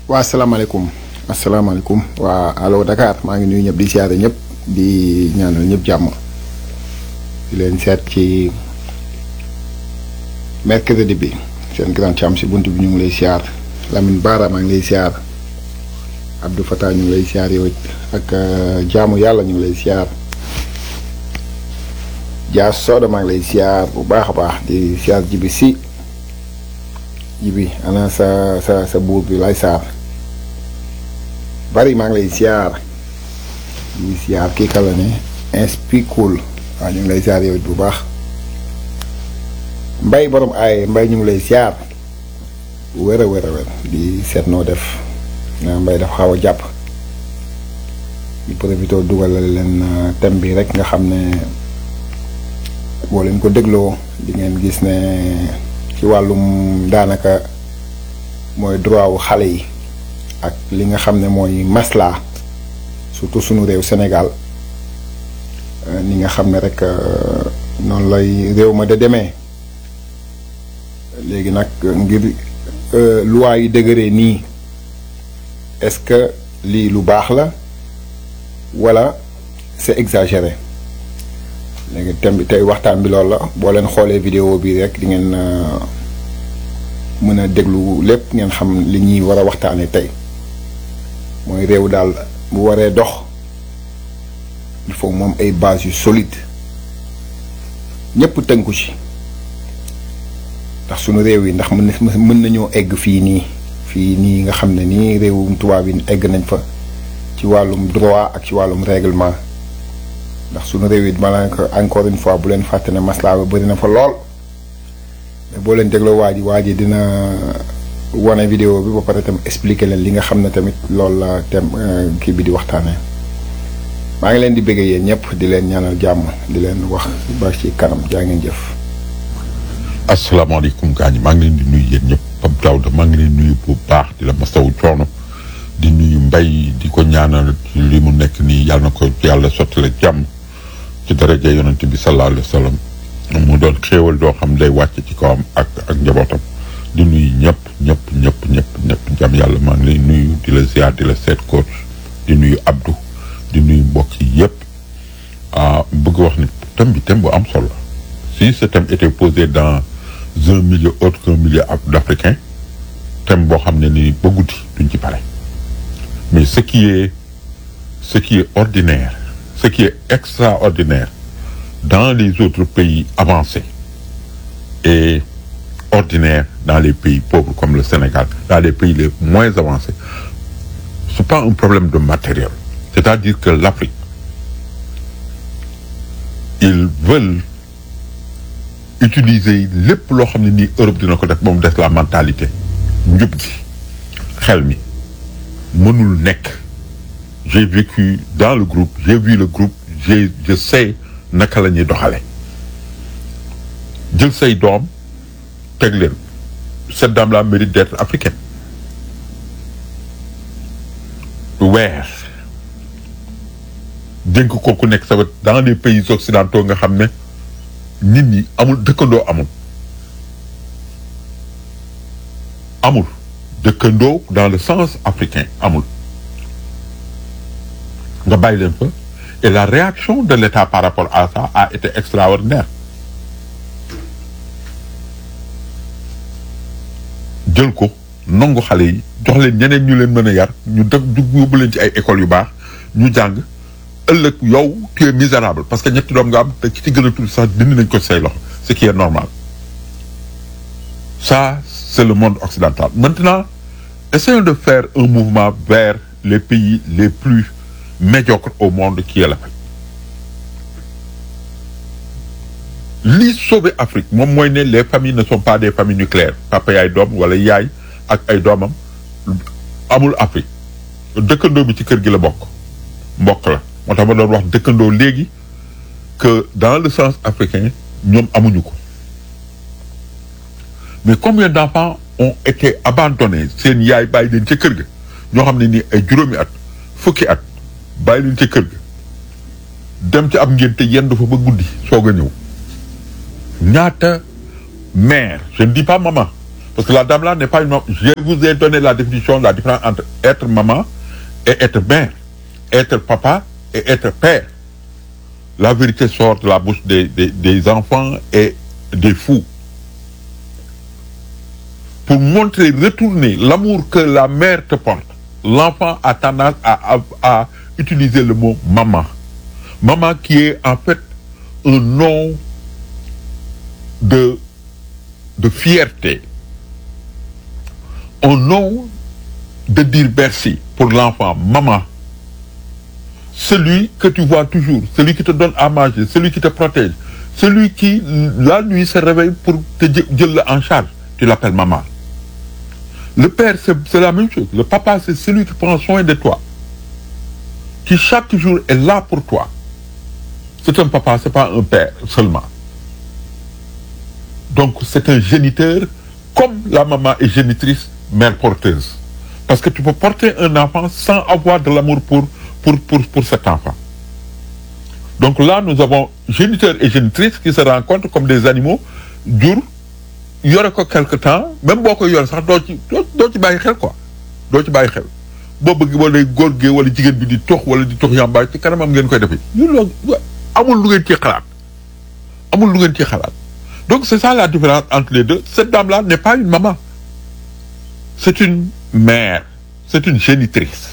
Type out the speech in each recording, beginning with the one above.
waa asalaamaaleykum asalaamaaleykum waa allo Dakar maa ngi nuyu ñëpp di siyaare ñëpp di ñaanal ñëpp jàmm di leen seet ci mercredi bi seen grand cham si bunt bi ñu ngi lay siyaar Lamine Bara maa ngi lay siyaar Abdou Fatah ñu ngi lay siyaar yow it ak jaamu yàlla ñu ngi lay siyaar Dia Soda maa ngi lay siyaar bu baax a baax di siyaar jibi si jibi ana sa sa sa buur bi lay saar bari maa ngi lay siyaar di siyaar kii kala ne inspicul waaw ñu ngi lay siyaar yow it bu baax mbay borom ay mbay ñu ngi lay siyaar wér a wér a wér di seet noo def na mbay dafa xaw a jàpp di profité dugalal leen thème bi rek nga xam ne boo leen ko dégloo di ngeen gis ne ci wàllum daanaka mooy droit wu xale yi ak li nga xam ne mooy masla surtout sunu réew Sénégal ni nga xam ne rek noonu lay réew ma da demee léegi nag ngir loi yi dëgëree nii est-ce que lii lu baax la walla c'est exagéré léegi thème bi tey waxtaan bi loolu la boo leen xoolee vidéo bi rek di ngeen mën a déglu lépp ngeen xam li ñuy war a waxtaanee tey mooy réew daal bu waree dox il faut moom ay bases yu solide ñëpp tënku ci ndax sunu réew yi ndax mën na mën nañoo egg fii nii fii nii nga xam ne nii réewum tubaab yi egg nañ fa ci wàllum droit ak ci wàllum règlement ndax sunu réew yi maanaam encore une fois bu leen fàtte ne maslaa ba bëri na fa lool mais boo leen dégloo waa ji waa ji dina wane vidéo bi ba pare tam expliquer leen li nga xam ne tamit loolu la tem kii bi di waxtaanee maa ngi leen di bëggee yéen ñëpp di leen ñaanal jàmm di leen wax ba ci kanam jaa ngeen jëf. asalaamaaleykum gaañ maa ngi leen di nuyu yéen ñëpp Pape Daouda maa ngi leen nuyu bu baax di la masawu coono di nuyu mbay di ko ñaanal ci li mu nekk nii yàlla na ko yàlla sottale jàmm ci daraja yonent bi sallallahu alayhi wa sallam mu doon xéewal doo xam day wàcc ci kawam ak ak njabootam di nuyu ñëpp ñëpp ñëpp ñëpp ñëpp jàmm yàlla maa ngi lay nuyu di la ziar di la seet coach di nuyu Abdou di nuyu mbokk yi yëpp bëgg wax ni thème bi thème bu am solo si ce thème était posé dans un milieu autre qu'un milieu d'Africains thème boo xam ne ni ba guddi duñ ci pare mais ce qui est ce qui est ordinaire ce qui est extraordinaire dans les autres pays avancés et ordinaire dans les pays pauvres comme le Sénégal dans les pays les moins avancés c'est pas un problème de matériel c'est-à-dire que l'Afrique ils veulent utiliser lépp loo xam ne nii Europe dina ko def moom des la mentalité njub gi xel mi mënul nekk j'ai vécu dans le groupe j'ai vu le groupe j'ai je sais naka la ñuy doxale jël say doom teg leen cette dame là mérite d'être africaine weer dénk ko ku nekk sa wet dans les pays occidentaux nga xam ne nit ñi amul dëkkandoo amul amul dëkkandoo dans le sens africain amul nga bàyyi leen fa et la réaction de l'État par rapport à ça a été extraordinaire jël ko nangu xale yi jox leen ñeneen ñu leen mën a yar ñu def yóbbu leen ci ay écoles yu baax ñu jàng ëllëg yow tu es misérable parce que ñetti doom nga am te ki ci gën a tuuti sax dindi nañ ko say loxo ce qui est normal ça c'est le monde occidental maintenant essayons de faire un mouvement vers les pays les plus médiocres au monde qui est l'Afrique li sauver Afrique moom mooy ne les familles ne sont pas des familles nucléaires papa yaay doom wala yaay ak ay doomam amul Afrique dëkkandoo bi ci kër gi la bokk mbokk la moo tax ma doon wax dëkkandoo léegi que dans le sens africain ñoom amuñu ko mais combien d'enfants ont été abandonnés seen yaay bàyyi leen ca kër ga ñoo xam ne nii ay juróomi at fukki at bàyyi leen ca kër ga dem ci ab ngénte yendu fa ba guddi soog a ñëw ñaata mère je ne dis pas maman Parce que la dame là n'est pas une maman. Je vous ai donné la définition, la différence entre être maman et être mère, être papa et être père. La vérité sort de la bouche des, des, des enfants et des fous. Pour montrer, retourner l'amour que la mère te porte, l'enfant a tendance à, à, à utiliser le mot maman. Maman qui est en fait un nom de, de fierté. Un nom de dire merci pour l'enfant, maman. Celui que tu vois toujours, celui qui te donne à manger, celui qui te protège, celui qui, la nuit, se réveille pour te dire en charge, tu l'appelles maman. Le père, c'est la même chose. Le papa, c'est celui qui prend soin de toi. Qui chaque jour est là pour toi. C'est un papa, c'est pas un père seulement. Donc, c'est un géniteur, comme la maman est génitrice, mère porteuse. Parce que tu peux porter un enfant sans avoir de l'amour pour, pour, pour, pour cet enfant. Donc là, nous avons géniteur et génitrice qui se rencontrent comme des animaux, durs, yore ko quelque temps même boo ko yore sax doo ci doo ci bàyyi xel quoi doo ci bàyyi xel boo bëgg wala góor gee wala jigéen bi di tox wala di tox yàmbaay ci kanamam ngeen koy defee ñu loo amul lu ngeen ci xalaat amul lu ngeen ci xalaat donc c'est ça la différence entre les deux cette dame là n'est pas une maman c'est une mère c'est une génitrice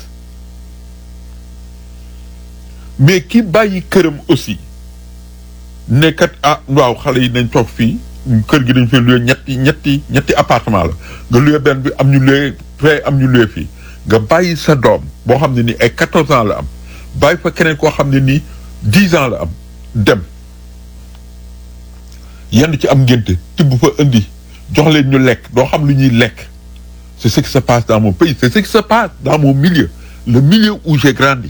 mais ki bàyyi këram aussi nekkat ah waaw xale yi nañ toog fii kër gi dañ fi luye ñetti ñetti ñetti appartement la nga luye benn bi am ñu luye fee am ñu luye fii nga bàyyi sa doom boo xam ne nii ay quatorze ans la am bàyyi fa keneen koo xam ne nii dix ans la am dem yenn ci am ngénte tibb fa indi jox leen ñu lekk doo xam lu ñuy lekk c'est ce qui se passe dans mon pays c'est ce qui se passe dans mon milieu le milieu où j'ai grandi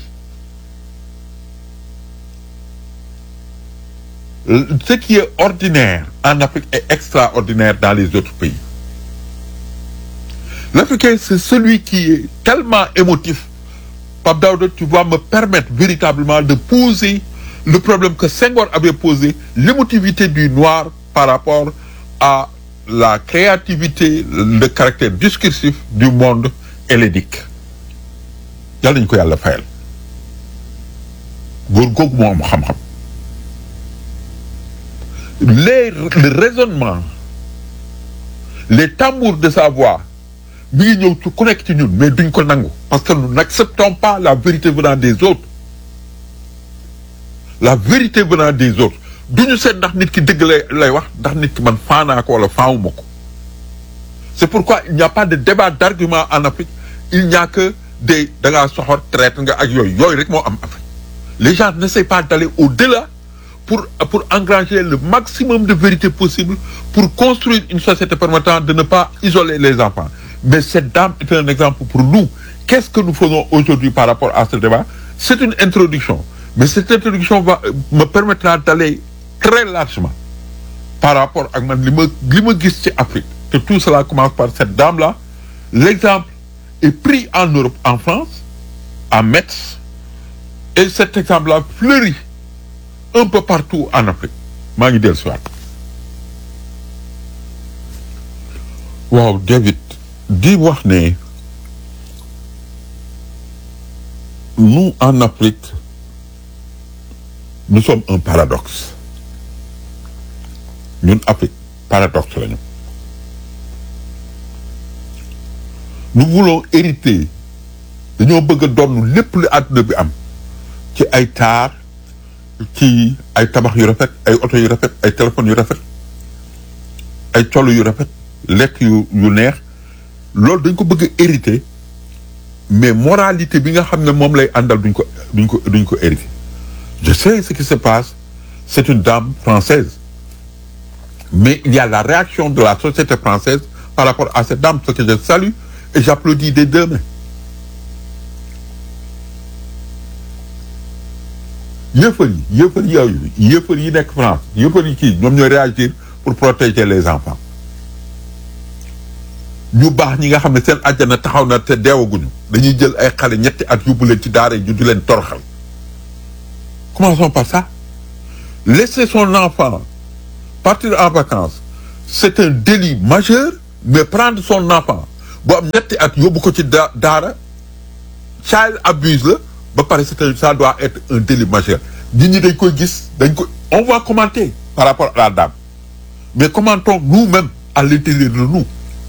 ce qui est ordinaire en Afrique est extraordinaire dans les autres pays. L'Africain, c'est celui qui est tellement émotif. Pape Daouda, tu vas me permettre véritablement de poser le problème que Senghor avait posé, l'émotivité du noir par rapport à la créativité, le caractère discursif du monde hellénique. yàlla nañu ko yàlla fayal góor googu moo am xam-xam les le raisonnement les tambours de sa voix mi ngi ñëw ci ku nekk ci ñun mais duñ ko nangu parce que nous n'acceptons pas la vérité venant des autres la vérité venant des autres duñu seet ndax nit ki dëgg lay lay wax ndax nit ki man faanaa ko wala faawuma ko c'est pourquoi il n'y a pas de débat d'argument en Afrique il n'y a que des da ngaa soxor traite nga ak yooyu yooyu rek moo am Afrique les gens n'essayent pas d'aller au-delà pour, pour engranger le maximum de vérité possible pour construire une société permettant de ne pas isoler les enfants. Mais cette dame est un exemple pour nous. Qu'est-ce que nous faisons aujourd'hui par rapport à ce débat C'est une introduction. Mais cette introduction va, me permettra d'aller très largement par rapport à Afrique. Que tout cela commence par cette dame-là. L'exemple est pris en Europe, en France, à Metz. Et cet exemple-là fleurit un peu partout en Afrique maa ngi dellu si waat waaw David di wax ne nous en Afrique nous sommes un paradoxe ñun Afrique paradoxe lañu nous voulons hériter dañoo bëgg a donn lépp lu àdduna bi am ci ay taar ci ay tabax yu rafet ay oto yu rafet ay téléphones yu rafet ay colo yu rafet lekk yu yu neex loolu dañ ko bëgg a hériter mais moralité bi nga xam ne moom lay àndal duñ ko duñ ko duñ ko hériter je sais ce qui se passe c'est une dame française mais il y a la réaction de la société française par rapport à cette dame ce que je salue et j'applaudis des deux mains yëfër yi yëfër yooyu yëfër yi nekk France yëfër yi kii ñoom ñooy réagir pour protéger les enfants ñu baax ñi nga xam ne seen àjjana taxaw na te deewaguñu dañuy jël ay xale ñetti at yóbbu leen ci daara yi ñu di leen toroxal commençons par ça laisser son enfant partir en vacances c'est un délit majeur mais prendre son enfant bu am ñetti at yóbbu ko ci da daara child abuse la ba pare c'est un- ça doit être un délit majeur nit ñi dañ koy gis dañ ko on va commenter par rapport à la dame mais commentons nous-mêmes à l'intérieur de nous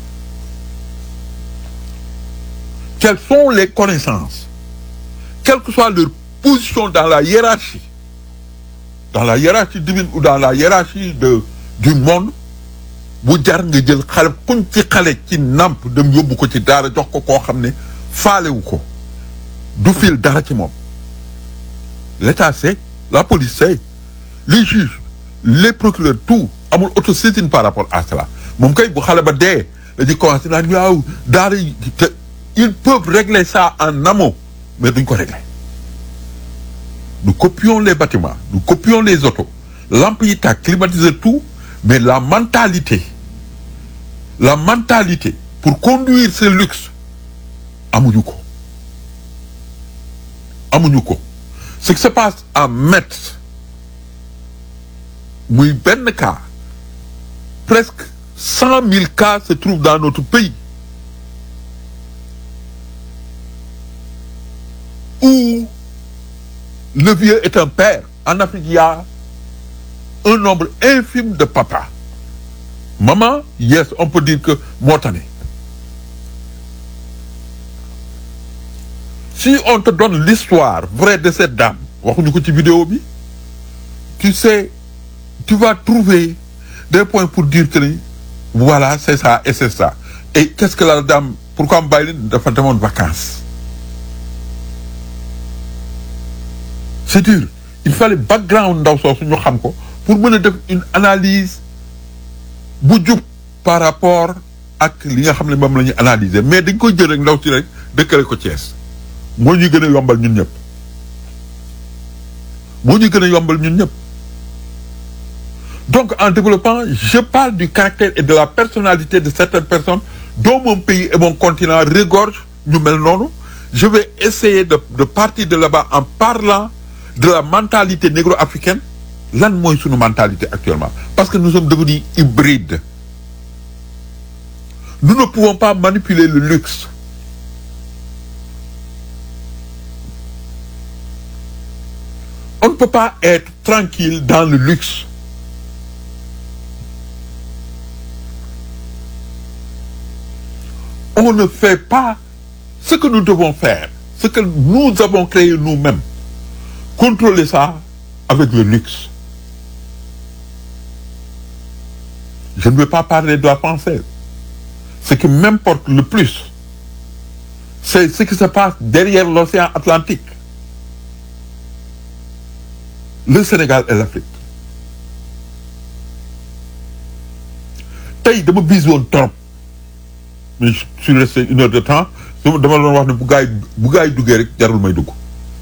quelles sont les connaissances quelle que soit leur position dans la hiérarchie dans la hiérarchie divine ou dans la hiérarchie de du monde bu jar nga jël xale kuñ ci xale ci nàmp dem yóbbu ko ci daara jox ko koo xam ne faalewu ko du fil dara ci moom l'état sait la police sait les juges les procureurs tout amul autosaisine par rapport à cela moom kay bu xale ba dee dañuy commencé naan waaw daara yi te ils peuvent régler ça en amont mais duñ ko régler nous copions les bâtiments nous copions les autos lampe yi tàkk climatiser tout mais la mentalité la mentalité pour conduire ce luxe amuñu ko amuñu ko ce qui se passe à Metz muy benn cas presque cent mille cas se trouvent dans notre pays où le vieux est un père en Afrique il y a un nombre infime de papas maman yes on peut dire que moo tane si on te donne l'histoire vraie de cette dame waxuñu ko ci vidéo bi tu sais tu vas trouver des points pour dire que ni voilà c'est ça et c'est ça et qu'est-ce que la dame pourquoi mu bàyyi leen dafa demoon vacances c'est dur il fallait background ndaw soosu ñu xam ko pour mën a def une analyse bu jub par rapport ak li nga xam ne moom la ñuy analyser mais dañ koy jël rek ndaw si rek dëkkale ko Thiès moo ñuy gën a yombal ñun ñëpp moo ñuy gën a yombal ñun ñëpp donc en développant je parle du caractère et de la personnalité de certaines personnes dont mon pays et mon continent regorgent ñu mel noonu je vais essayer de de partir de là-bas en parlant de la mentalité négro-africaine lan mooy sunu mentalité actuellement parce que nous sommes devenus hybrides nous ne pouvons pas manipuler le luxe on ne peut pas être tranquille dans le luxe on ne fait pas ce que nous devons faire ce que nous avons créé nous-mêmes contrôler ça avec le luxe je ne veux pas parler de la française ce qui m'importe le plus c'est ce qui se passe derrière l'océan Atlantique le Sénégal et l'Afrique tey dama bis woon trop mais je suis resté une heure de temps dama dama doon wax ne bu gaay bu gaay duggee rek jarul may dugg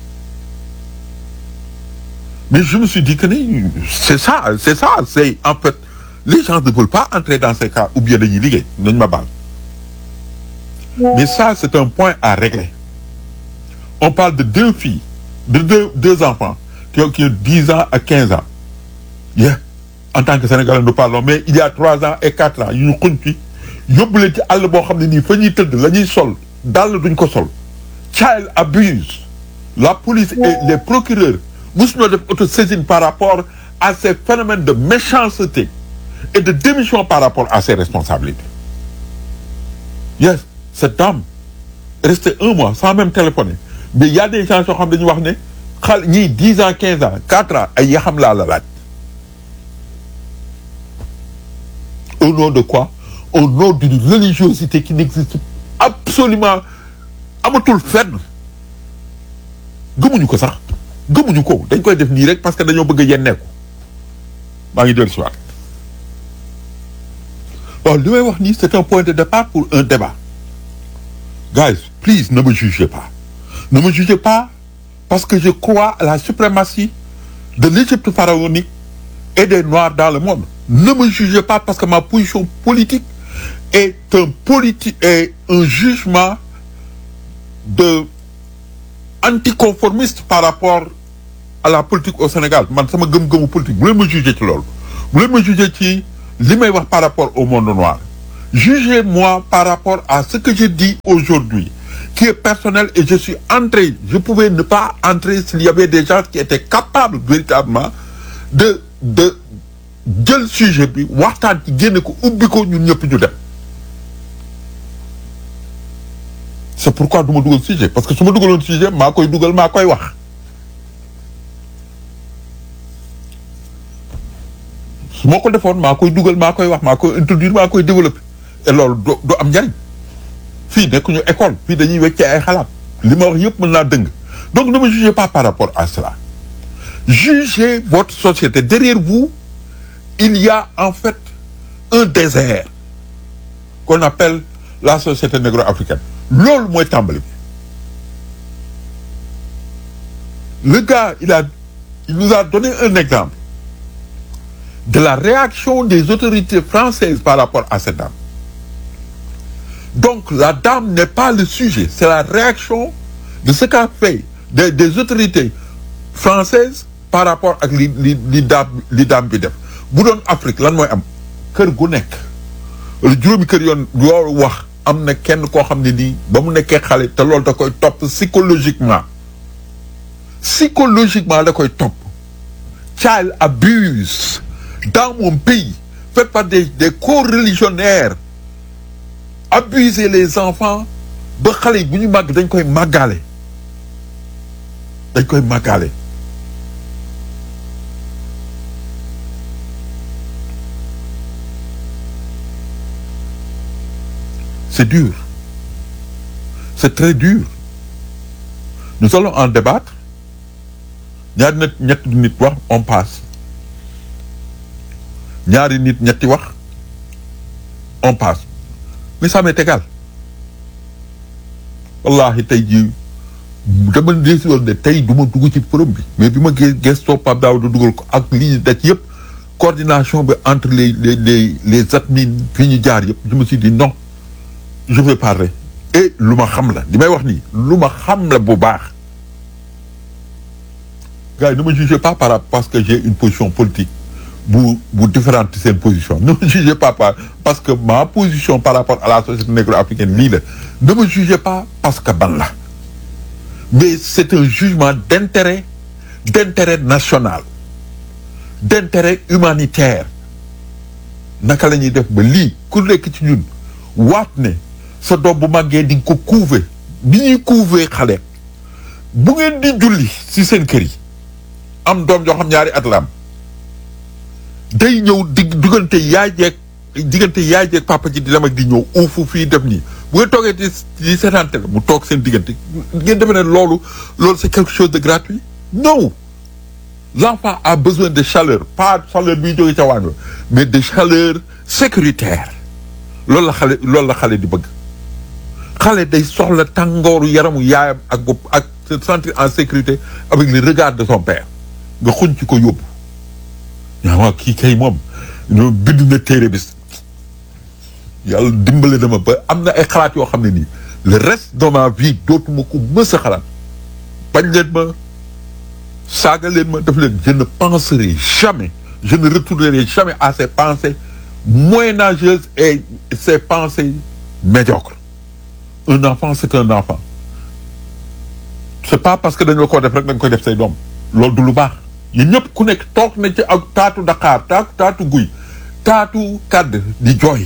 mais je me suis dit que ni c'est ça c'est ça c'est en fait les gens ne veulent pas entrer dans ces cas ou bien dañuy liggéey nañ ma baal mais ça c'est un point à régler on parle de deux filles de deux deux enfants qui ont qui ont dix ans à quinze ans yeah en tant que Sénégalais nous parlons mais il y a trois ans et quatre ans yu ñu xuñ ci yóbbu leen ci àll boo xam ne nii fa ñuy tëdd la ñuy sol dàll duñ ko sol child abuse la police et les procureurs mosuñoo def autosaisine par rapport à ces phénomènes de méchanceté et de démission par rapport à ses responsabilités yes cette dame est restée un mois sans même téléphoner mais il y a des gens yoo xam dañuy wax ne xal ñii dix ans quinze ans quatre ans ay yaxam laa la laaj au nom de quoi au nom d'une religiosité qui n'existe absolument amatul fenn gëmuñu ko sax gëmuñu ko dañ koy def nii rek parce que dañoo bëgg a yenneeku maa ngi dellu si waat waaw li may wax nii c'est un point de départ pour un débat guys please ne me jugez pas ne me jugez pas parce que je crois à la suprématie de l'Égypte pharaonique et des Noirs dans le monde ne me jugez pas parce que ma position politique est un politique est un jugement de anticonformiste par rapport à la politique au Sénégal man sama gëm-gëmu politique bu leen ma jugé ci loolu bu leen ma jugé ci li may wax par rapport au monde noir jugez-moi par rapport à ce que je dis aujourd'hui qui est personnel et je suis entré je pouvais ne pas entrer s'il y avait des gens qui étaient capables véritablement de de jël sujet bi waxtaan ci génne ko ubbi ko ñun ñëpp ñu dem c'est pourquoi du ma dugal sujet parce que su ma dugaloon sujet maa koy dugal maa koy wax su ma ko defoon maa koy dugal maa koy wax maa koy introduire maa koy développer et loolu du du am njariñ fii nekkuñu école fii dañuy weccee ay xalaat li ma wax yëpp mën naa dëng donc ne me jugez pas par rapport à cela jugez votre société derrière vous il y a en fait un désert qu'on appelle la société négro-africaine loolu mooy tàmbali bi le gars il a il nous a donné un exemple de la réaction des autorités françaises par rapport à cette dame donc la dame n'est pas le sujet c'est la réaction de ce qu'a fait des des autorités françaises par rapport ak li li li dame li dame bi def bu doon Afrique lan mooy am kër gu nekk wala juróomi kër yoon yoo wax am na kenn koo xam ne nii ba mu nekkee xale te loolu da koy topp psychologiquement psychologiquement da koy topp child abuse dans mon pays fait par des des co-religionnaires abuser les enfants ba xale yi bu ñu màgg dañ koy màggaale dañ koy màggaale c'est dur c'est très dur nous allons en débattre ñaari nit ñetti nit wax on passe ñaari nit ñetti wax on passe mais ça m'est égal wallahi tey jii dama décidoon ne tey du ma dugg ci forum bi mais bi ma gé gestoo Pape Daouda dugal ko ak lii daj yëpp coordination bi entre les les les les admin fii ñu jaar yëpp je me suis dit non je vais parler et lu ma xam la li may wax nii lu ma xam la bu baax gars yi ne me jugez pas par rapport parce que j'ai une position politique bu bu différente seen position ne me jugez pas par parce que ma position par rapport à la société négro-africaine lii la ne me jugez pas parce que ban la mais c'est un jugement d'intérêt d'intérêt national d'intérêt humanitaire naka la ñuy def ba lii ku nekk ci ñun waat ne sa doom bu màggee di nga ko couver bi ñuy couver xale bu ngeen di julli ci seen kër yi am doom joo xam ñaari at la am day ñëw di diggante yaay jeeg diggante yaay jeeg papa ji di dem ak di ñëw uufu fii def nii bu ngeen toogee di di seetaante la mu toog seen diggante ngeen defe ne loolu loolu c'est quelque chose de gratuit non l'enfant a besoin de chaleur pas chaleur biy jógee ca waañ mais de chaleur sécuritaire loolu la xale loolu la xale di bëgg xale day soxla tàngooru yaramu yaayam ak bopp ak se sentir en sécurité avec le regard de son père nga xuñ ci ko yóbbu yaa waa kii kay moom ñoo bind na téere bis yàlla dimbale na ma ba am na ay xalaat yoo xam ne nii le reste de ma vie dootuma ko mës a xalaat bañ leen ma saaga leen ma def leen je ne penserai jamais je ne retournerai jamais à ces pensées moyenâgeuses et ces pensées médiocres un enfant c'est un enfant c'est pas parce que dañoo ko def rek dañ koy def say doom loolu du lu baax yéen ñëpp ku nekk toog na ci ak taatu Dakar taatu taatu guy taatu kàdd di jooy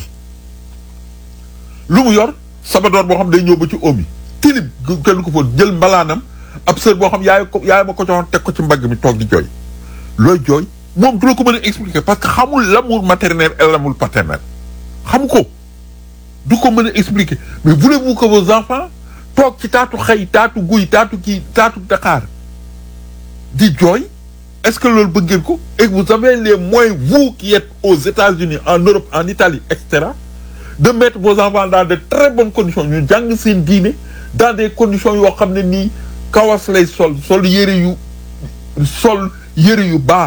lu mu yor sabadoor boo xam day ñëw ba ci oom yi tilib kenn ko fa jël mbalaanam ab sër boo xam yaay ko yaay ma ko joxoon teg ko ci mbagg mi toog di jooy looy jooy moom du la ko mën a expliquer parce que xamul l'amour maternel et l'amour paternel xam ko du ko mën a expliquer mais voulez-vous que vos enfants toog ci taatu xëy taatu guy taatu kii taatu Dakar di jooy est-ce que loolu bëgg ngeen ko et vous avez les moyens vous qui êtes aux États-Unis en Europe en Italie et cetera de mettre vos enfants dans de très bonnes conditions ñu jàng seen diine dans des conditions yoo xam ne nii kawas lay sol sol yëre yu sol yëre yu baax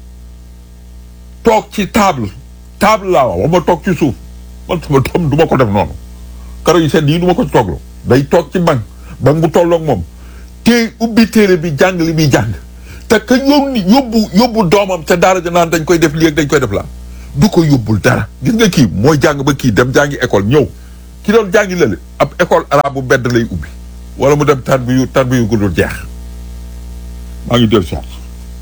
toog ci table table laa wax ma toog ci suuf man sama doom du ma ko def noonu karo yu sedd yi du ma ko tooglo day toog ci banc banc bu tolloog moom te ubbi téere bi jàng li muy jàng te ka yóbbu yóbbu yóbbu doomam ca daara ja naan dañ koy def lii ak dañ koy def laa du ko yóbbul dara gis nga kii mooy jàng ba kii dem jàngi école ñëw ki doon jàngi lële ab école arabe bu bedd lay ubbi wala mu dem tar bi yu tar bi yu guddul jeex maa ngi dellu si waat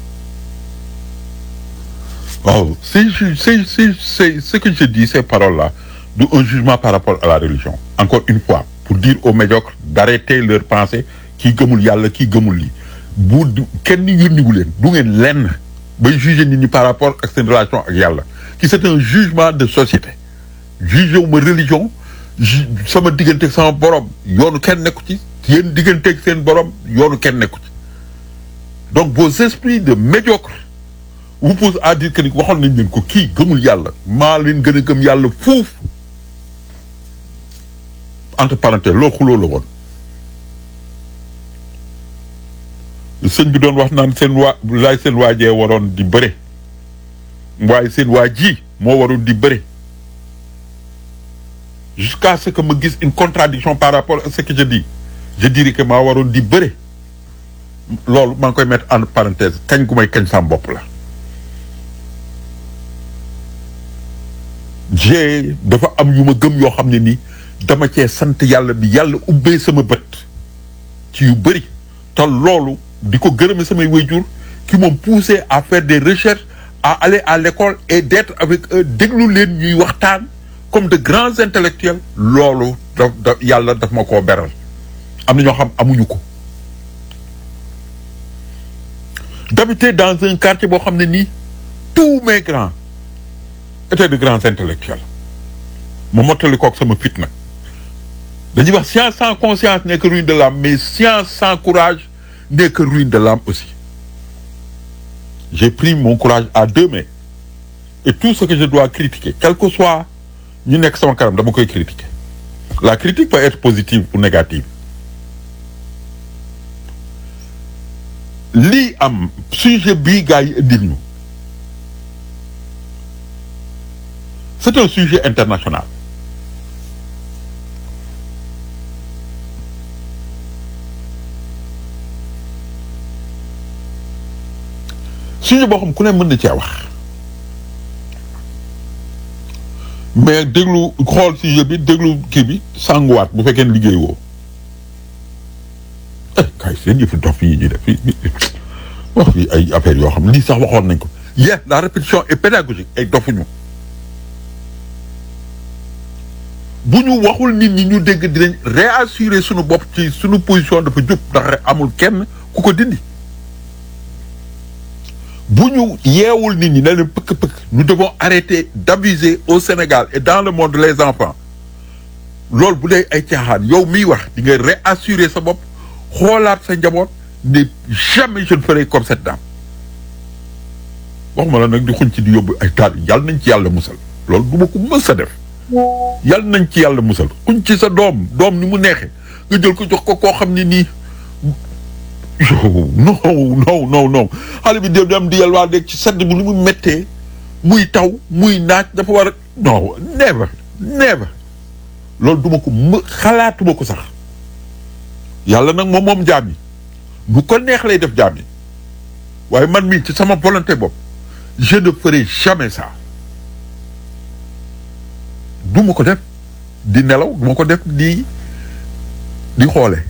waaw c'est c'est c'est c'est ce que je dis ces paroles là du un jugement par rapport à la religion encore une fois pour dire aux médiocres d'arrêter leur pensée kii gëmul yàlla kii gëmul lii bu du kenn yónniwu leen du ngeen lenn bay juger nit ñi par rapport ak seen relation ak yàlla ki c'est un jugement de société juger wu ma religion sama digganteeg sama borom yoonu kenn nekku ci yéen digganteeg seen borom yoonu kenn nekku ci donc vos esprits de médiocre vous poussent à dire que ni waxoon nañ leen ko kii gëmul yàlla maa leen gën a gëm yàlla fuuf entre parenthèses loolu xuloo la woon sëñ bi doon wax naan seen waa laay seen waajee waroon di bëre waaye seen waa ji moo waroon di bëre jusqu'à ce que ma gis une contradiction par rapport à ce que je dis je dirais que maa waroon di bëre loolu maa ngi koy mettre en parenthèse kañ gu may kañ sam bopp la j'ai dafa am yu ma gëm yoo xam ne nii dama cee sant yàlla bi yàlla ubbee sama bët ci yu bëri te loolu di ko gërëme samay waajur qui m'ont poussé à faire des recherches à aller à l'école et d'être avec eux déglu leen ñuy waxtaan comme de grands intellectuels loolu da da yàlla daf ma koo beral am na ñoo xam amuñu ko d'habiter dans un quartier boo xam ne nii tous mes grands étaient de grands intellectuels ma mottali kook sama fit nag dañuy wax science sans conscience n'est que ruine de l'âme mais science sans courage n'est que ruine de l'âme aussi j'ai pris mon courage à deux mains et tout ce que je dois critiquer quel que soit ñu nekk sama kanam dama koy critiquer la critique peut être positive ou négative lii am sujet bii gars yi indil ñu c'est un sujet international sujet boo xam ku ne mën na cee wax mais déglu xool sujet bi déglu kii bi sanguwaat bu fekkee liggéey woo eh kay seen yëfu dof yi ñu def wax fi ay affaires yoo xam lii sax waxoon nañ ko yes la répétition est pédagogique ay dofuñu bu ñu waxul nit ñi ñu dégg dinañ réassurer suñu bopp ci suñu position dafa jub ndax amul kenn ku ko dindi bu ñu yeewul nit ñi ne leen pëkk-pëkk nous devons arrêter d'abuser au Sénégal et dans le monde les enfants loolu bu dee ay caaxaan yow miy wax di nga réassurer sa bopp xoolaat sa njaboot ne jamais je ne ferai comme cette dame waxuma la nag di xuñ ci di yóbbu ay taal yàlla nañ ci yàlla musal loolu du ma ko mës a def yàlla nañ ci yàlla musal xuñ ci sa doom doom ni mu neexee nga jël ko jox ko koo xam ne nii non non non non xale bi dem di yalwaa dégg ci sedd bi ni mu méttee muy taw muy naaj dafa war a non never never loolu duma ko më xalaatuma ko sax yàlla nag moom moom jaam yi bu ko neex lay def jaam yi waaye man mii ci sama volonté bopp je ne ferai jamais ça du ma ko def di nelaw du ma ko def di di xoole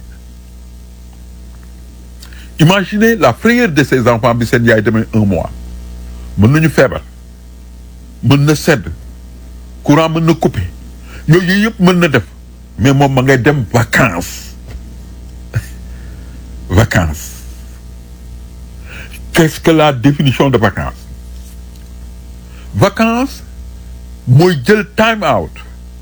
imaginez la frayeur de ces enfants bi seen yaay demee un mois mën nañu feebar mën na sedd courant mën na couper yooyu yëpp mën na def mais moom ma ngay dem vacances vacances qu'est-ce que la définition de vacances vacances mooy jël time out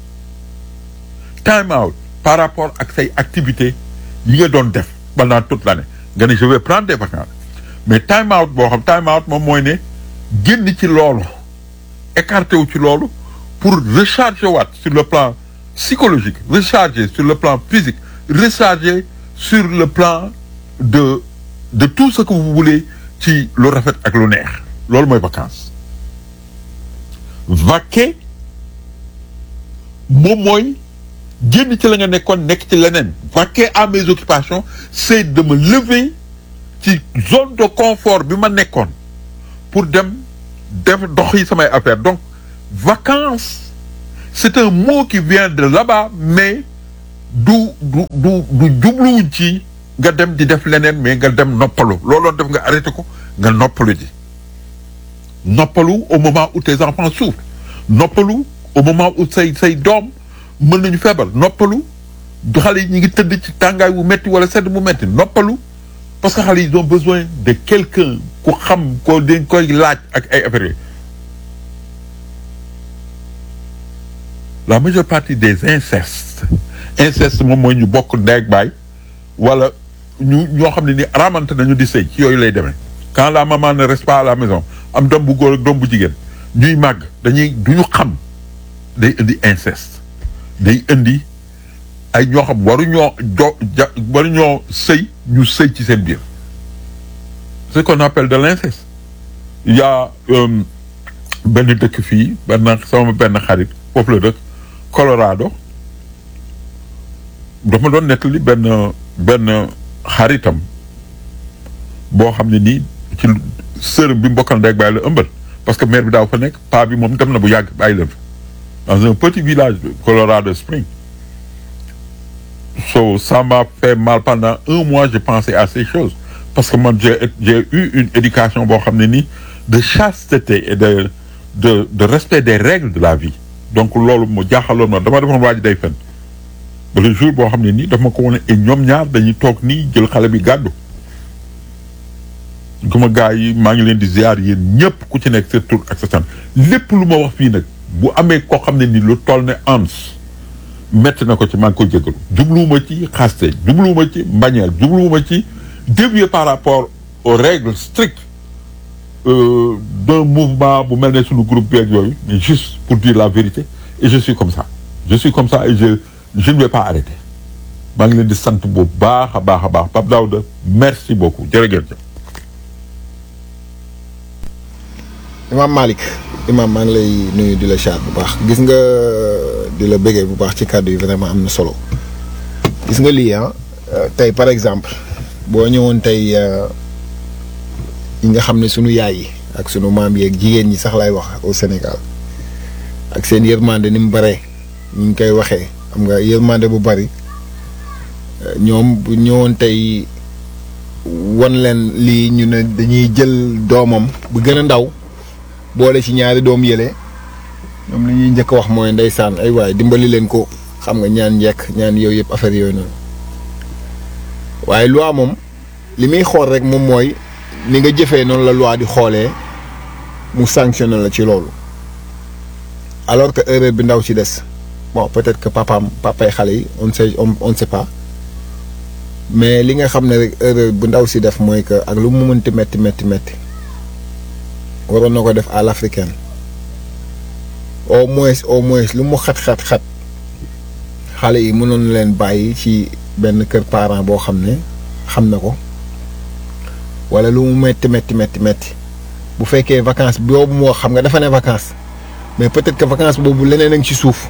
time out par rapport ak say activités yi nga doon def pendant toute l'année nga ne je vais prendre des vacances mais time out boo xam time out moom mooy ne génn ci loolu écarté wu ci loolu pour recharger waat sur le plan psychologique recharger sur le plan physique recharger sur le plan de de tout ce que vous voulez ci lu rafet ak lu neex loolu mooy vacances vaquer moom mooy génn ci la nga nekkoon nekk ci leneen vaquer à mes occupations c'est de me lever ci zone de confort bi ma nekkoon pour dem def dox yi samay affaire donc vacances c'est un mot qui vient de là-bas mais du du du du jubluwuñ ci nga dem di def leneen mais nga dem noppalu looloon def nga arrêté ko nga noppalu ji noppalu au moment où tes enfants souffrent noppalu au moment où say say doom mën nañu feebar noppalu xale yi ñu ngi tëdd ci tàngaay bu metti wala sedd bu metti noppalu parce que xale yi ils ont besoin de quelqu'un ku xam ko dañ koy laaj ak ay affaires la majeure partie des incestes inceste moom mooy ñu bokk ndeeg baay wala ñu ñoo xam ne ni ramante nañu di sëy ci yooyu lay demee quand la maman ne reste pas à la maison am doom bu góor ak doom bu jigéen ñuy màgg dañuy du ñu xam day indi inceste day indi ay ñoo xam waruñoo jo ja waruñoo sëy ñu sëy ci seen biir ce qu'on appelle de l'inceste il y a benn dëkk fii benn sama benn xarit foofu la dëkk Colorado dafa doon nettali benn benn xaritam boo xam ne nii ci sërëm bi mbokkal ndey ak bàyyi la ëmbal parce que mère bi daaw fa nekk paa bi moom dem na bu yàgg bàyyi leen fa dans un petit village de Colorado Springs so ça m'a fait mal pendant un mois je pensais à ces choses parce que man j'ai j'ai eu une éducation boo xam ne nii de chasteté et de de de respect des règles de la vie donc loolu mu jaaxaloon ma dama defoon waa ji day fen ba le jour boo xam ne nii daf ma ko wane et ñoom ñaar dañuy toog nii jël xale bi gàddu guma gars yi maa ngi leen di ziar yéen ñëpp ku ci nekk sa tur ak sa sant lépp lu ma wax fii nag bu amee koo xam ne ni lu toll ne ans metti na ko ci maa ngi koy jégalu jubluwuma ci xaste jubluwuma ci mbañeel jubluwuma ci dévier par rapport aux règles strictes euh, d'un mouvement bu mel ne suñu groupe beeg yooyu mais juste pour dire la vérité et je suis comme ça je suis comme ça et je je ne vais pas arrêter maa ngi leen di sant bu baax a baax a baax Pape Daouda merci beaucoup jërëjëf. Imam Malick Imam maa ngi lay nuyu di la chat bu baax gis nga di la bëggee bu baax ci kàddu yi vraiment am na solo gis nga lii ah tey par exemple boo ñëwoon tey yi nga xam ne sunu yaay yi ak sunu maam yeeg jigéen ñi sax lay wax au Sénégal ak seen yërmande ni mu baree ñu ngi koy waxee xam nga yërmande bu bari ñoom bu ñëwoon tey wan leen lii ñu ne dañuy jël doomam bu gën a ndaw boole ci ñaari doom yële ñoom li ñuy njëkk wax mooy ndeysaan ay waay dimbali leen ko xam nga ñaan njekk ñaan yooyu yëpp affaire yooyu noonu waaye loi moom li muy xool rek moom mooy ni nga jëfee noonu la loi di xoolee mu sanctionné la ci loolu alors que erreur bi ndaw ci des bon peut-être que papaam papay xale yi on sait on ne sait pas mais li nga xam ne rek erreur bu ndaw si def mooy que ak lu mu mënti metti metti metti waroon na ko def à l'africaine au moins au moins lu mu xat xat xat xale yi mënoon leen bàyyi ci benn kër parent boo xam ne xam na ko wala lu mu metti metti metti metti bu fekkee vacances boobu moo xam nga dafa ne vacances mais peut-être que vacances boobu leneen a ngi ci suuf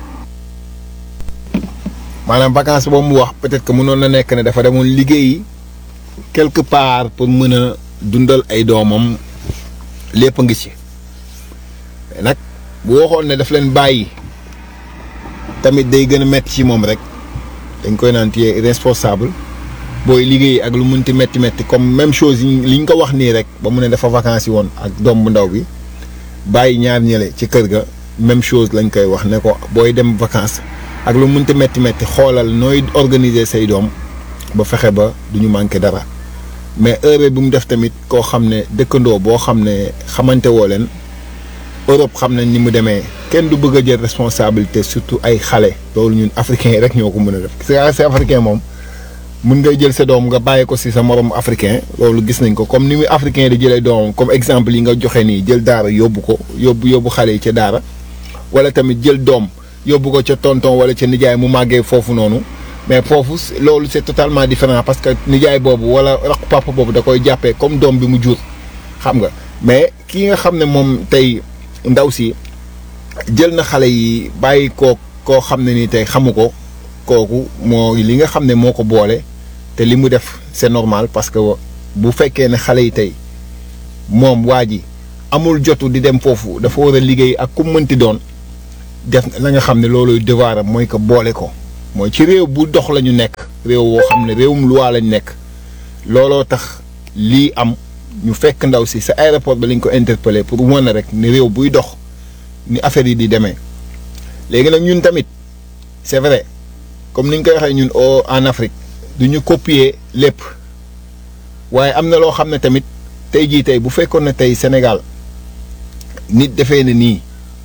maanaam vacances boobu mu wax peut-être que mënoon na nekk ne dafa demoon liggéeyi quelque part pour mën a dundal ay doomam lépp ngi ci nag bu waxoon ne daf leen bàyyi tamit day gën a metti ci moom rek dañ koy naan téye responsable booy liggéey ak lu munti metti metti comme même chose li ñu ko wax nii rek ba mu ne dafa vacances yi woon ak doom bu ndaw bi bàyyi ñaar ñële ci kër ga même chose lañ koy wax ne ko booy dem vacances ak lu munti metti metti xoolal nooy organiser say doom ba fexe ba du ñu manqué dara mais heure bu mu def tamit koo xam ne dëkkandoo boo xam ne xamante woo leen Europe xam nañ ni mu demee kenn du bëgg a jël responsabilité surtout ay xale loolu ñun africains yi rek ñoo ko mën a def c'est africain moom mun ngay jël sa doom nga bàyyi ko si sa morom africain loolu gis nañ ko comme ni muy africain di jëlee doomam comme exemple yi nga joxe nii jël daara yóbbu ko yóbbu yóbbu xale yi ca daara wala tamit jël doom yóbbu ko ca tonton wala ca nijaay mu màggee foofu noonu mais foofu loolu c'est totalement différent parce que nijaay boobu wala rakk papa boobu da koy jàppee comme doom bi mu jur xam nga mais kii nga xam ne moom tey ndaw si jël na xale yi bàyyi koo koo xam ne ni tey xamu ko kooku moo li nga xam ne moo ko boole te li mu def c'est normal parce que bu fekkee ne xale yi tey moom waa ji amul jotu di dem foofu dafa war a liggéey ak ku mënti doon def la nga xam ne loolu devoir am mooy ko boole ko mooy ci réew bu dox la ñu nekk réew woo xam ne réewum loi lañ nekk looloo tax lii am ñu fekk ndaw si sa aéroport ba lañ ko interpellé pour wane rek ne réew buy dox ni affaire yi di demee léegi nag ñun tamit c'est vrai comme ni ñu koy waxee ñun au en Afrique du ñu copier lépp waaye am na loo xam ne tamit tey jii tey bu fekkoon ne tey Sénégal nit defee na nii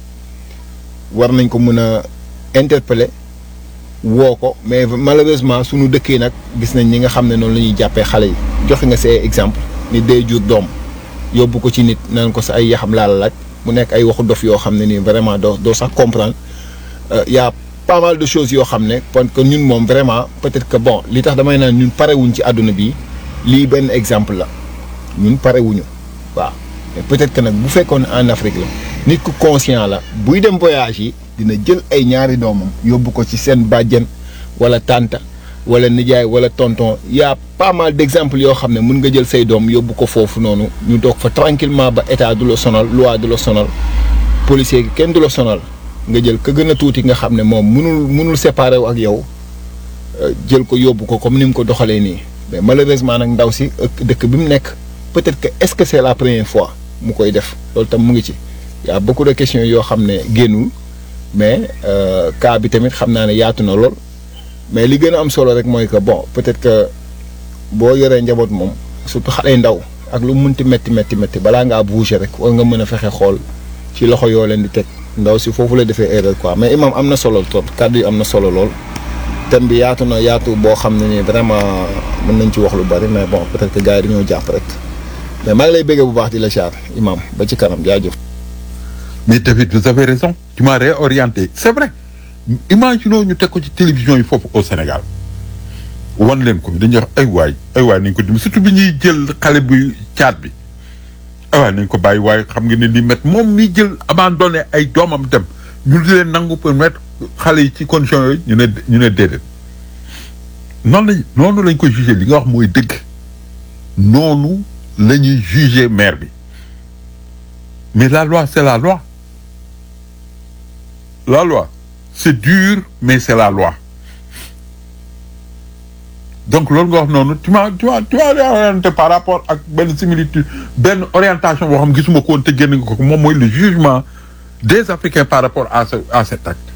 war nañ ko mën a interpeller woo ko mais malheureusement suñu dëkk yi nag gis nañ ñi nga xam ne noonu la ñuy jàppee xale yi joxe nga see exemple nit day jur doom yóbbu ko ci nit nan ko sa ay yaxam laa la laaj mu nekk ay waxu dof yoo xam ne nii vraiment doo doo sax comprendre y a pas mal de choses yoo xam ne parce que ñun moom vraiment peut-être que bon li tax damay naan ñun parewuñ ci àdduna bi lii benn exemple la ñun parewuñu waaw mais peut-être que nag bu fekkoon en Afrique la nit ku conscient la buy dem voyage yi dina jël ay ñaari doomam yóbbu ko ci seen bàjjen wala tanta wala nijaay wala tonton y a pas mal d'exemples yoo xam ne mën nga jël say doom yóbbu ko foofu noonu ñu doog fa tranquillement ba état du la sonal loi du la sonal policier gi kenn du la sonal nga jël ka gën a tuuti nga xam ne moom mënul mënul séparer wu ak yow jël ko yóbbu ko comme ni mu ko doxalee nii mais malheureusement nag ndaw si dëkk bi mu nekk peut-être que est-ce que c'est la première fois mu koy def loolu tam mu ngi ci y a beaucoup de questions yoo xam ne génnul mais cas bi tamit xam naa ne yaatu na lool mais li gën a am solo rek mooy que bon peut-être que boo yoree njaboot moom surtout xale ndaw ak lu munti métti métti métti balaa ngaa bouger rek war nga mën a fexe xool ci loxo yoo leen di teg ndaw si foofu la defee erreur quoi mais imam am na solo trop kàddu yi am na solo lool thème bi yaatu na yaatu boo xam ne nii vraiment mën nañ ci wax lu bari mais bon peut-être que gars yi dañoo jàpp rek mais maa ngi lay bëggee bu baax di la char imam ba ci kanam jaajëf. mais David vous avez raison tu m'as réorienté c'est vrai imaginons ñu teg ko ci télévision yi foofu au Sénégal wan leen ko dañuy wax ay waay ay waay nañ ko dim surtout bi ñuy jël xale bu caat bi ay waay nañ ko bàyyi waaye xam nga ne li met moom mi jël abandonné ay doomam dem ñu di leen nangu pour mettre xale yi ci condition yooyu ñu ne ñu ne déedéet noonu lañ noonu lañ ko jugé li nga wax mooy dëgg noonu la ñuy jugé maire bi mais la loi c'est la loi la loi c'est dur mais c'est la loi donc loolu nga wax noonu tu m'as tu m'as tu m'as orienté par rapport ak benn similitude benn orientation boo xam gisuma ko woon te génn nga ko moom mooy le jugement des Africains par rapport à ce à cet acte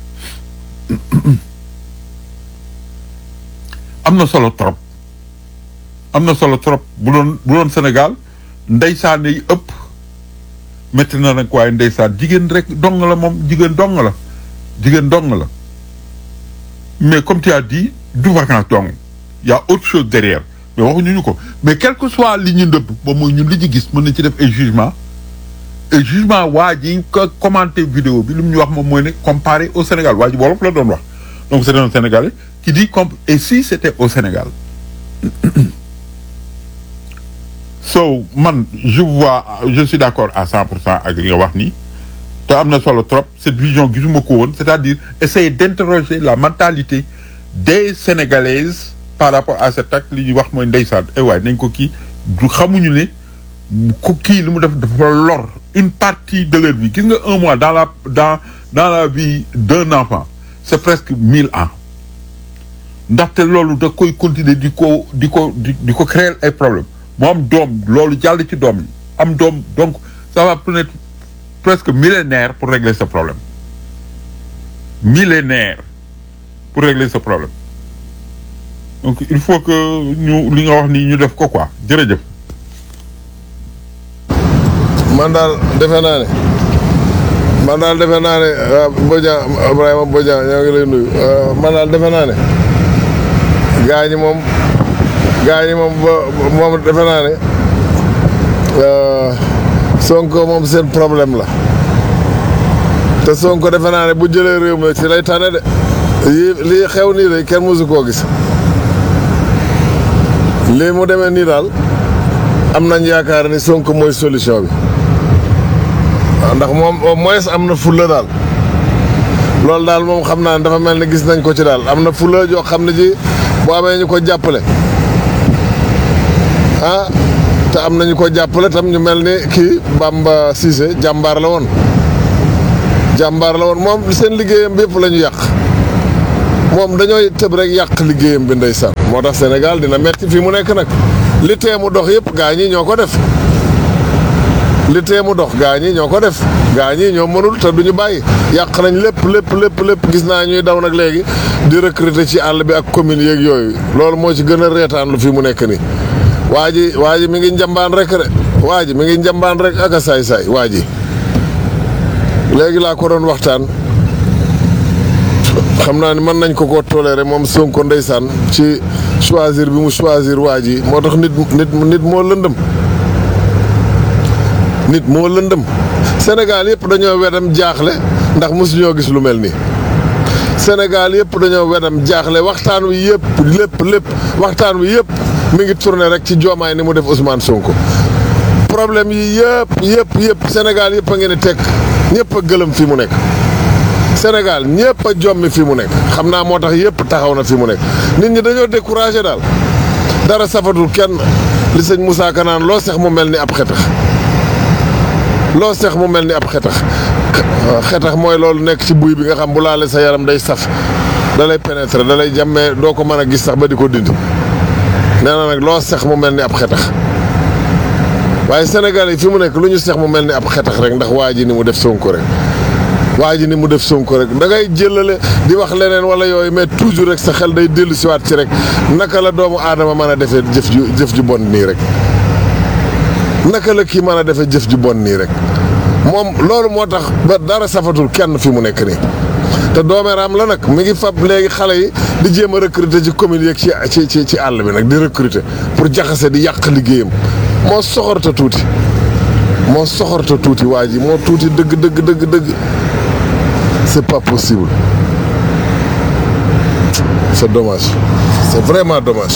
am na solo trop am na solo trop bu doon bu doon Sénégal ndeysaan yi ëpp métti na nag waaye ndeysaan jigéen rek dong la moom jigéen dong la jigéen dong la mais comme tu as dit du vacances dong y a autre chose derrière mais waxuñu ñu ko mais quel que soit li ñu ndëbb ba mooy ñun li ñu gis mën nañ ci def ay jugement et jugement waa ji ko commenté vidéo bi lu mu ñu wax moom mooy ne comparé au Sénégal waa ji wolof la doon wax donc c'est un Sénégalais qui dit comme et si c'était au Sénégal so man je vois je suis d'accord à cent pour cent ak li nga wax nii te am na solo trop cette vision gisuma ko woon c'est-à-dire essayer d'interroger la mentalité des Sénégalaises par rapport à cet acte li ñuy wax mooy ndeysaan eh waay nañ ko kii du xamuñu ne ku kii li mu def dafa lor une partie de leur vie gis nga un mois dans la dans dans la vie d'un enfant c'est presque mille ans ndaxte loolu da koy continuer di ko di ko di di ko créer ay problèmes mu am doom loolu jàll ci doom yi am doom donc ça va prendre presque millénaire pour régler ce problème millénaire pour régler ce problème donc il faut que ñu li nga wax nii ñu def ko quoi jërëjëf. man daal defe naa ne man daal defe naa ne Bodian Ibrahima Bodian ñoo ngi lay nuyu man daal defe naa ne gaa ñi moom gaa ñi moom ba moom defe naa ne Sonko moom seen problème la te Sonko defe naa ne bu jëlee réew mi ci lay tane de lii lii xew nii de kenn mësu koo gis lii mu demee nii daal am nañ yaakaar ni Sonko mooy solution bi waaw ndax moom au moins am na fulla daal loolu daal moom xam naa ne dafa mel ni gis nañ ko ci daal am na fulla joo xam ne ji boo amee ñu ko jàppale ah te am nañu ko jàppale tam ñu mel ni kii Bamba Cissé jàmbaar la woon jàmbaar la woon moom seen liggéeyam bi yëpp la ñu yàq moom dañooy tëb rek yàq liggéeyam bi ndeysaan moo tax Sénégal dina metti fii mu nekk nag li tee mu dox yëpp gaa ñi ñoo ko def li tee mu dox gaa ñi ñoo ko def gaa ñi ñoo mënul te duñu bàyyi yàq nañ lépp lépp lépp lépp gis naa ñuy daw nag léegi di recruter ci àll bi ak commune yeeg yooyu loolu moo ci gën a reetaan lu fi mu nekk nii waa ji waa ji mi ngi njambaan rek de waa ji mi ngi njambaan rek ak a saay-saay waa ji léegi laa ko doon waxtaan xam naa ni mën nañ ko koo toléré moom Sonko ndeysaan ci choisir bi mu choisir waa ji moo tax nit nit nit moo lëndëm nit moo lëndëm Sénégal yëpp dañoo wedam jaaxle ndax mosuñoo gis lu mel nii Sénégal yëpp dañoo wedam jaaxle waxtaan wi yëpp lépp lépp waxtaan wi yëpp mi ngi tourné rek ci joomaay ni mu def Ousmane Sonko problème yi yëpp yëpp yëpp Sénégal yëpp a ngeen di teg ñëpp a gëlëm fi mu nekk Sénégal ñëpp a jommi fi mu nekk xam naa moo tax yëpp taxaw na fi mu nekk nit ñi dañoo découragé daal dara safatul kenn li sëñ Moussa Kanaan loo sex mu mel ni ab xetax loo sex mu mel ni ab xetax xetax mooy loolu nekk ci buy bi nga xam bu laale sa yaram day saf da lay pénétrer da lay jàmmee doo ko mën a gis sax ba di ko dindi nee na nag loo sex mu mel ni ab xetax waaye Sénégal yi fi mu nekk lu ñu sex mu mel ni ab xetax rek ndax waa ji ni mu def Sonko rek waa ji ni mu def Sonko rek da ngay jëlale di wax leneen wala yooyu mais toujours rek sa xel day dellu siwaat ci rek naka la doomu aadama mën a defee jëf ju jëf ju bon nii rek naka la kii mën a defee jëf ju bon nii rek moom loolu moo tax ba dara safatul kenn fi mu nekk nii te doomeeraam la nag mi ngi fab léegi xale yi di jéem a recruter ci commune yeeg ci ci ci àll bi nag di recruter pour jaxase di yàq liggéeyam moo soxorta tuuti moo soxorta tuuti waa ji moo tuuti dëgg dëgg dëgg dëgg c'est pas possible c'est dommage c'est vraiment dommage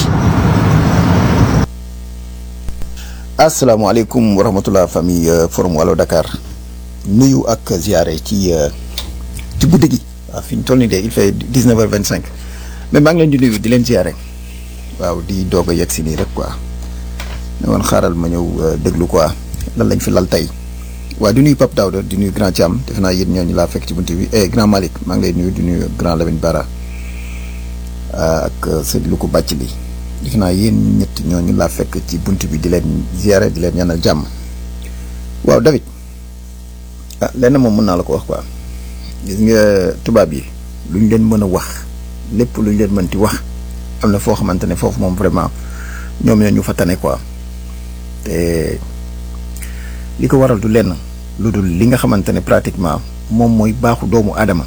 asalaamaaleykum wa rahmatulah famille forum Wallo Dakar nuyu ak ziare ci ci guddi gi waaw fi ñu toll nii de il fait dix neuf heures vingt cinq mais maa ngi leen di nuyu di leen ziare waaw di doog a yegg si nii rek quoi ne woon xaaral ma ñëw déglu quoi lan lañ fi lal tey waaw di nuyu Pape Daouda di nuyu Grand Thiam defe naa yéen ñooñu laa fekk ci buntu bi eh Grand Malick maa ngi lay nuyu di nuyu Grand Lamine Bara ak sëñ Loukou Bàcc li defe naa yéen ñett ñooñu laa fekk ci bunt bi di leen ziare di leen ñaanal jàmm waaw David ah lenn moom mën naa la ko wax quoi gis nga tubaab yi lu ñu leen mën a wax lépp lu ñu leen mënti wax am na foo xamante ne foofu moom vraiment ñoom ñoo ñu fa tane quoi te li ko waral du lenn lu dul li nga xamante ne pratiquement moom mooy baaxu doomu aadama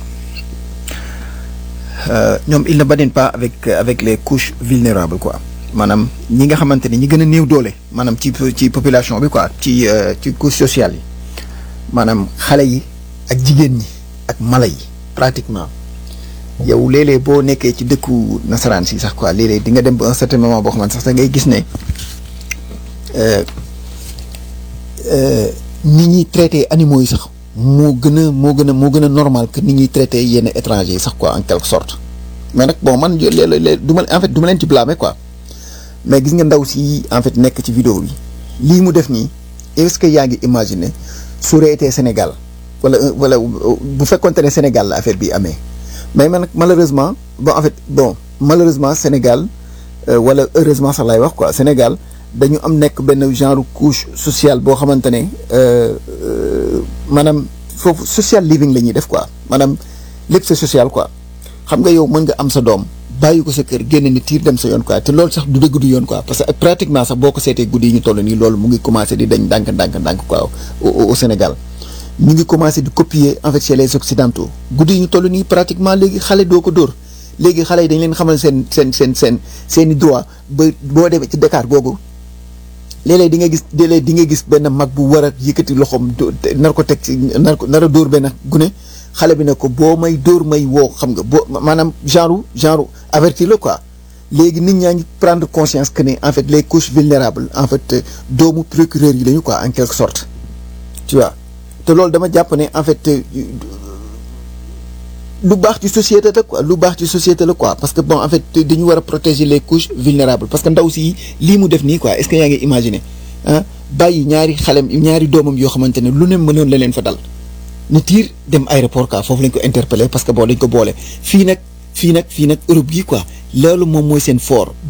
ñoom il ne badine pas avec avec les couches vulnérables quoi maanaam ñi nga xamante ni ñi gën a néew doole maanaam ci ci population bi quoi ci ci couche sociale yi maanaam xale yi ak jigéen ñi ak mala yi pratiquement yow léeg-léeg boo nekkee ci dëkku nasaraan si sax quoi léeg-léeg di nga dem ba un certain moment boo xamante sax da ngay gis ne nit ñuy traité animaux yi sax moo gën a moo gën a moo gën a normal que nit ñuy traité yenn étrangers yi sax quoi en quelque sorte mais nag bon man léeg-léeg du ma en fait du ma leen ci blâmer quoi mais gis nga ndaw si en fait nekk ci vidéo bi lii mu def nii est-ce que yaa ngi imaginer su aurait été Sénégal wala wala bu fekkonte ne Sénégal la affaire bi amee mais man nag malheureusement bon en fait bon malheureusement Sénégal wala heureusement sax lay wax quoi Sénégal dañu am nekk benn genre couche sociale boo xamante ne maanaam foofu social living la ñuy def quoi maanaam lépp c'est social quoi xam nga yow mën nga am sa doom bàyyi ko sa kër génn ni tiir dem sa yoon quoi te loolu sax du dëgg du yoon quoi parce que pratiquement sax boo ko seetee guddi yi ñu toll nii loolu mu ngi commencé di dañ ndànk ndànk ndànk quoi au Sénégal ñu ngi commencé di copier en fait chez les occidentaux guddi yi ñu toll nii pratiquement léegi xale doo ko dóor léegi xale yi dañ leen xamal seen seen seen seen seen i droit ba boo demee ci Dakar googu léeg-léeg di nga gis léeg-léeg di nga gis benn mag bu war a yëkkati loxoom nar ko teg ci nar ko nar a dóor benn gune xale bi ne ko boo may dóor may woo xam nga boo maanaam genre genre avertir la quoi léegi nit ñaa ngi prendre conscience que ne en fait les couches vulnérables en fait doomu procureur yi lañu quoi en quelque sorte tu vois te loolu dama jàpp ne en fait lu baax ci société la quoi lu baax ci société la quoi parce que bon en fait dañu war a protéger les couches vulnérables parce que ndaw si lii mu def nii quoi est-ce que yaa ngi imaginer ah bàyyi ñaari xalem ñaari doomam yoo xamante ne lu ne mënoon la leen fa dal ni tiir dem aéroport quoi foofu lañ ko interpellé parce que bon dañ ko boole fii nag fii nag fii nag Europe gi quoi loolu moom mooy seen fort